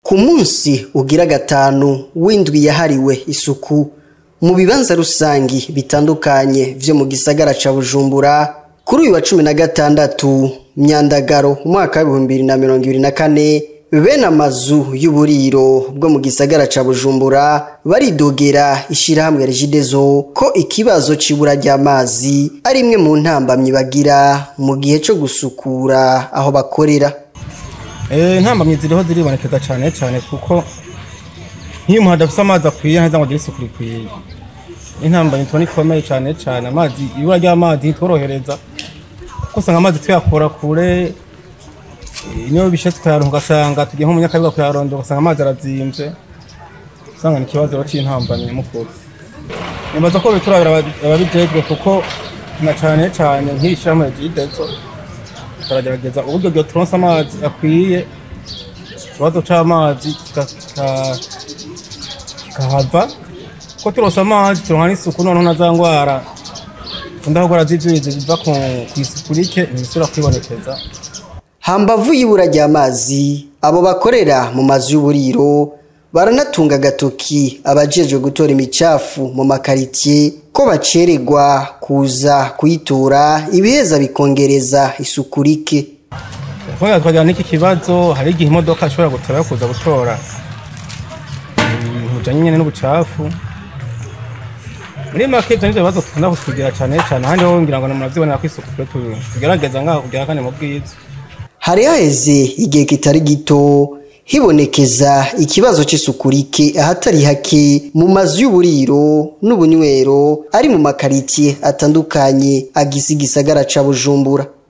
ku munsi ugira gatanu w'indwi yahariwe isuku mu bibanza rusangi bitandukanye vyo mu gisagara ca bujumbura kuri uyu wa cumi na gatandatu myandagaro umwaka w'ibihumbi bibiri na mirongo ibiri na kane bene amazu y'uburiro bwo mu gisagara ca bujumbura baridogera ishirahamwe regidezo ko ikibazo c'ibura ry'amazi ari imwe mu ntambamyi bagira mu gihe co gusukura aho bakorera intambamyi ziriho ziribonekeza cyane cyane kuko nk'iyo umuntu adafite amazi akwiye ntaza ngo agire isuku rikwiye intambamyi tubona ikomeye cyane cyane amazi ibura ry'amazi ntitworohereza kuko usanga amazi tuyakura kure niyo bishe tukayaronka ugasanga tugiye nko mu nyakabiga kuyarondera ugasanga amazi arazimvye usanga ni ikibazo c'intambamyi mukuru nibaza ko biturabira ababijejwe kuko na cane cane nk'ishirahamwe ryidezo turagerageza uburyo bwo turonse amazi akwiye ikibazo c'amazi kikahava ko turonse amazi turonka n'isuku noneho na za ngwara ndahogora z'ivyuzi biva kw'isuku rike ntibisubira kwibonekeza hambavu y'ibura ry'amazi abo bakorera mu mazu y'uburiro baranatunga agatoki abajejwe gutora imicafu mu makaritiye ko bacererwa kuza kuyitora ibiheza bikongereza isuku rike kubera twagira n'iki kibazo hari igihe imodoka ishobora gutora yo kuza gutora ibintu bijanye nyene n'ubucafu muri make ivyo nivyo bibazo dukunda kutugira cane cane ahandi ho ngira ngo muravyibonera ko isuku twe tugerageza ngaho kugira kane mu bwiza hari haheze igihe kitari gito hibonekeza ikibazo c'isuku rike ahatari hake mu mazu y'uburiro n'ubunywero ari mu makaritiye atandukanye agize igisagara ca bujumbura